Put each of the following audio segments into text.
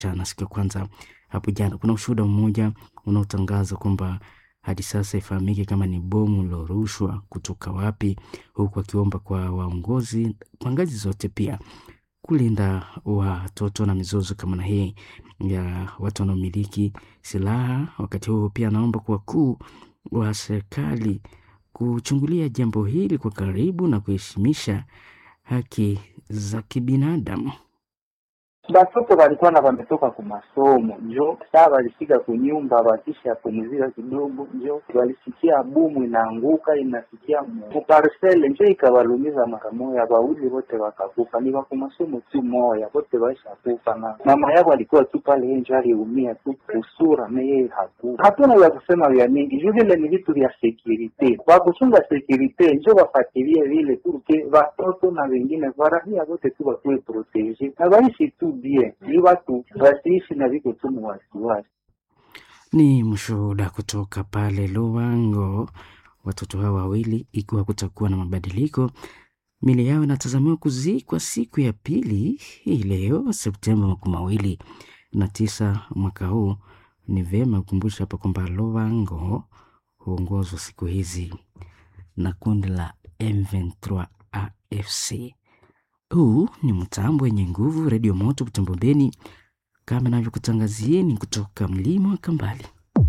na siku ya kwanza hapo jana. Kuna ushuhuda mmoja unaotangaza kwamba hadi sasa ifahamike kama ni bomu lilorushwa kutoka wapi, huku akiomba kwa waongozi kwa ngazi zote pia kulinda watoto na mizozo kama na hii ya watu wanaomiliki silaha. Wakati huo pia anaomba kwa wakuu wa serikali kuchungulia jambo hili kwa karibu na kuheshimisha haki za kibinadamu. Batoto walikuwa na wametoka ku masomo njo saa walifika kunyumba, wakisha pumzika kidogo, njo walisikia bumu inaanguka inafikia kuparsele, njo ikawalumiza mara moya, wawili wote wakakufa. Ni wa masomo tu moya, wote waishakufa, na mama yako alikuwa tu pale, yeye njo aliumia tu kusura, na yeye hakufa. Hatuna vya kusema vya mingi juu vile ni vitu vya sekurite, kwa kuchunga sekurite njo wafatilie vile turke watoto na wengine varahia wote tu wakuwe protege na waishi tu bien, ni watu wasiishi na viko tu mu wasiwasi. Ni mshuhuda kutoka pale Luango. Watoto hao wawili, ikiwa kutakuwa na mabadiliko, mili yao inatazamiwa kuzikwa siku ya pili hii leo Septemba makumi mawili na tisa mwaka huu. Ni vyema kukumbusha hapa kwamba Luango huongozwa siku hizi na kundi la M23 AFC. Huu ni mtambo wenye nguvu, redio moto Butembo Beni, kama navyokutangazieni kutoka mlima wa Kambali.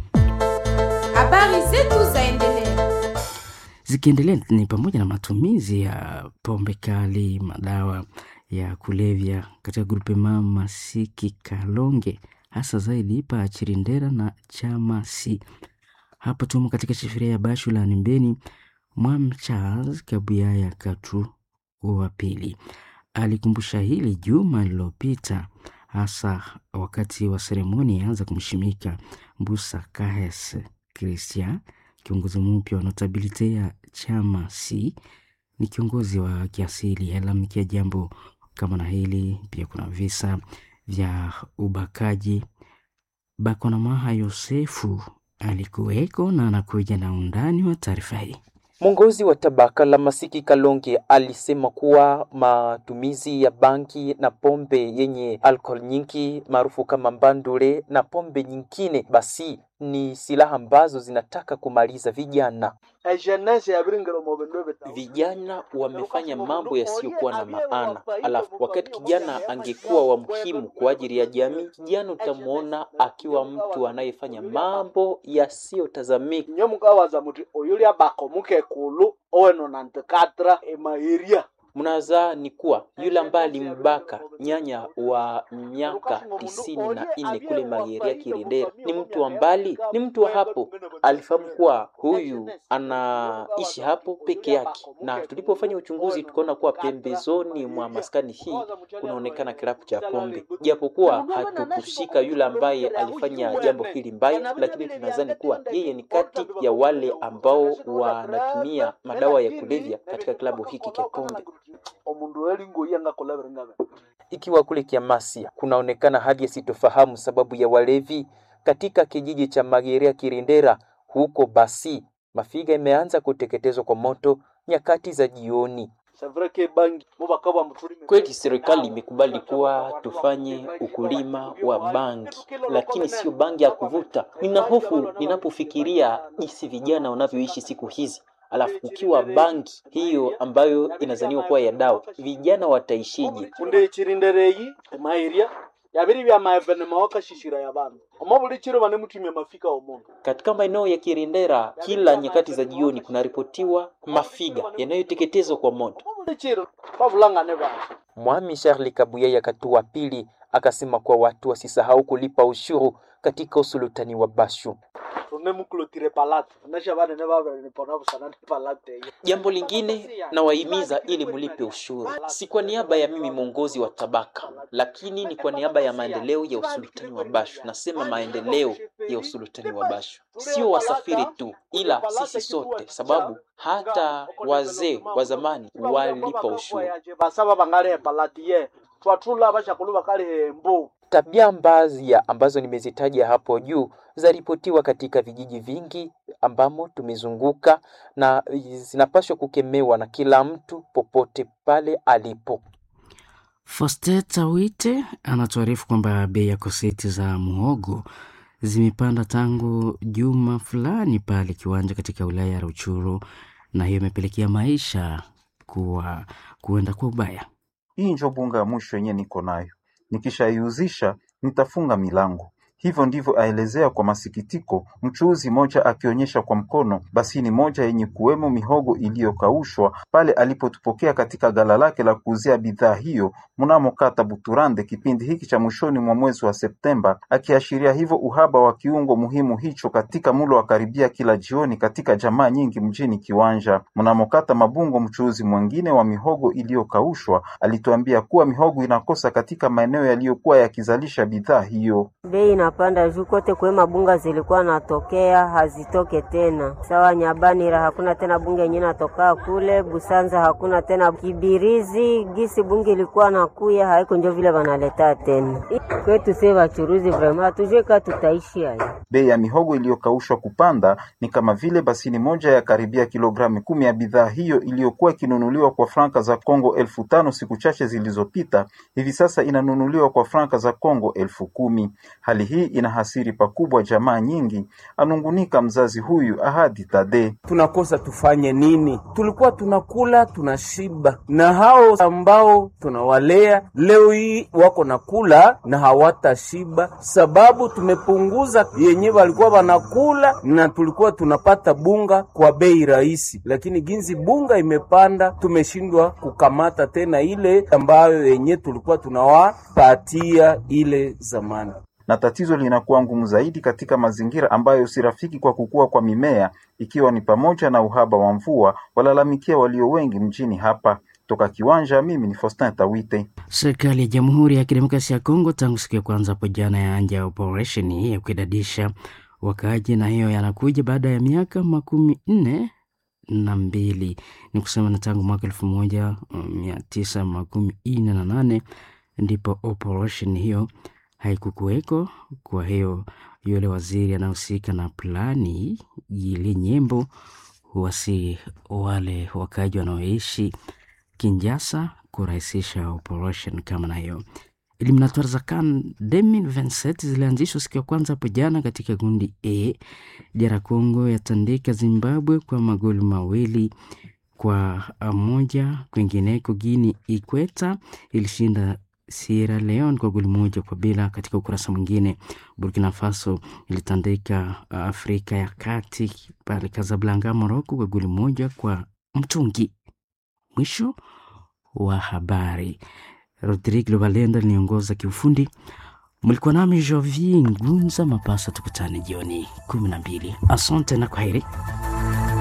Habari zetu zaendelea. Zikiendelea ni pamoja na matumizi ya pombe kali, madawa ya kulevya katika grupema Masiki Kalonge, hasa zaidi pa Chirindera na Chamasi. Hapo tumo katika shifiria ya Bashu la Nimbeni. Mwam Charles Kabuyaya Katu wa pili alikumbusha hili juma lililopita, hasa wakati wa seremoni yaanza kumshimika Mbusa Kahes Christian, kiongozi mpya wa notabilite ya chama C. Ni kiongozi wa kiasili alalamikia jambo kama na hili. Pia kuna visa vya ubakaji. Bakonamaha Yosefu alikuweko na anakuja na undani wa taarifa hii. Mwongozi wa tabaka la Masiki Kalonge alisema kuwa matumizi ya bangi na pombe yenye alcohol nyingi maarufu kama mbandule na pombe nyingine basi ni silaha ambazo zinataka kumaliza vijana. Vijana wamefanya mambo yasiyokuwa na maana, alafu wakati kijana angekuwa wa muhimu kwa ajili ya jamii, kijana utamwona akiwa mtu anayefanya mambo yasiyotazamika. Mnazaa ni kuwa yule ambaye alimbaka nyanya wa miaka tisini na nne kule Mageria Kirendera ni mtu wa mbali, ni mtu wa hapo. Alifahamu kuwa huyu anaishi hapo peke yake, na tulipofanya uchunguzi tukaona kuwa pembezoni mwa maskani hii kunaonekana kilabu cha pombe, japokuwa hatukushika yule ambaye alifanya jambo hili mbaya, lakini tunadhani kuwa yeye ni kati ya wale ambao wanatumia madawa ya kulevya katika kilabu hiki cha pombe. Ikiwa kule Kiamasia kunaonekana hali yasitofahamu sababu ya walevi katika kijiji cha Magerea Kirindera huko, basi mafiga imeanza kuteketezwa kwa moto nyakati za jioni. Kweli serikali imekubali kuwa tufanye ukulima wa bangi, lakini sio bangi ya kuvuta. Nina hofu ninapofikiria jinsi vijana wanavyoishi siku hizi alafu ukiwa bangi hiyo ambayo inazaniwa kuwa ya dawa, vijana wataishije? unde chirindereyi emairia yabiri bya maevenema wakashishira ya bantu omo buli chiro bane mutumia mafika omundu Katika maeneo ya Kirindera, kila nyakati za jioni kunaripotiwa mafiga yanayoteketezwa kwa moto. omo buli chiro babulangane bantu Mwami Charles Kabuyaya Katua pili akasema kuwa watu wasisahau kulipa ushuru katika usulutani wa Bashu. tune mukulotire palate nasha banene babere nipona busanane palate iyo Jambo lingine nawahimiza ili mlipe ushuru, si kwa niaba ya mimi mwongozi wa tabaka, lakini ni kwa niaba ya maendeleo ya usultani wa Bashu. Nasema maendeleo ya usultani wa Bashu, sio wasafiri tu, ila sisi sote, sababu hata wazee wa zamani walipa ushuru. basaba bangale palate ye twatula bashakulu bakali hembu Tabia mbaya ambazo nimezitaja hapo juu zaripotiwa katika vijiji vingi ambamo tumezunguka na zinapaswa kukemewa na kila mtu popote pale alipo. Fosteta Wite anatuarifu kwamba bei ya koseti za muhogo zimepanda tangu juma fulani pale kiwanja katika wilaya ya Ruchuru, na hiyo imepelekea maisha kuwa kuenda kwa ubaya. Hii njo bunga ya mwisho yenye niko nayo, nikishaiuzisha nitafunga milango. Hivyo ndivyo aelezea kwa masikitiko mchuuzi moja, akionyesha kwa mkono basini moja yenye kuwemo mihogo iliyokaushwa pale alipotupokea katika gala lake la kuuzia bidhaa hiyo mnamo kata Buturande kipindi hiki cha mwishoni mwa mwezi wa Septemba, akiashiria hivyo uhaba wa kiungo muhimu hicho katika mlo wa karibia kila jioni katika jamaa nyingi mjini Kiwanja. Mnamo kata Mabungo, mchuuzi mwingine wa mihogo iliyokaushwa alituambia kuwa mihogo inakosa katika maeneo yaliyokuwa yakizalisha bidhaa hiyo. Bei inapanda juu kote kwe mabunga zilikuwa natokea hazitoke tena. Sawa Nyabanira hakuna tena bunge yenyewe natokaa kule Busanza, hakuna tena Kibirizi gisi bunge ilikuwa nakuya haiko njo vile wanaleta tena kwetu. Se wachuruzi vrema hatujue kaa tutaishi haya. Bei ya mihogo iliyokaushwa kupanda ni kama vile basini moja ya karibia kilogramu kumi ya bidhaa hiyo iliyokuwa ikinunuliwa kwa franka za Kongo elfu tano siku chache zilizopita, hivi sasa inanunuliwa kwa franka za Kongo elfu kumi. Hali hii inahasiri pakubwa jamaa nyingi, anungunika mzazi huyu Ahadi Tade. Tunakosa tufanye nini? Tulikuwa tunakula tunashiba, na hao ambao tunawalea leo hii wako nakula na hawatashiba, sababu tumepunguza yenye walikuwa wanakula, na tulikuwa tunapata bunga kwa bei rahisi, lakini ginzi bunga imepanda, tumeshindwa kukamata tena ile ambayo yenye tulikuwa tunawapatia ile zamani na tatizo linakuwa ngumu zaidi katika mazingira ambayo si rafiki kwa kukua kwa mimea, ikiwa ni pamoja na uhaba wa mvua, walalamikia walio wengi mjini hapa. Toka Kiwanja, mimi ni Faustin Tawite. Serikali ya Jamhuri ya Kidemokrasia ya Kongo tangu siku ya kwanza hapo jana yaanja operesheni ya kuidadisha wakaaji, na hiyo yanakuja baada ya miaka makumi nne na mbili ni kusema na tangu mwaka elfu moja mia tisa makumi nne na nane ndipo operesheni hiyo haikukuweko. Kwa hiyo yule waziri anahusika na plani Yili Nyembo huwasi wale wakaji wanaoishi Kinjasa kurahisisha operation kama na hiyo. Eliminatoire za CAN 2027 zilianzishwa siku ya kwanza hapo jana katika kundi A. DR Congo yatandika Zimbabwe kwa magoli mawili kwa moja. Kwingineko Guinea Ikweta ilishinda Sierra Leone kwa goli moja kwa bila. Katika ukurasa mwingine, Burkina Faso ilitandika Afrika ya Kati pale Casablanca, Morocco kwa goli moja kwa mtungi. Mwisho wa habari. Rodrigo Valenda liniongoza kiufundi. Mlikuwa nami Jovi Ngunza Mapasa, tukutane jioni kumi na mbili. Asante na kwaheri.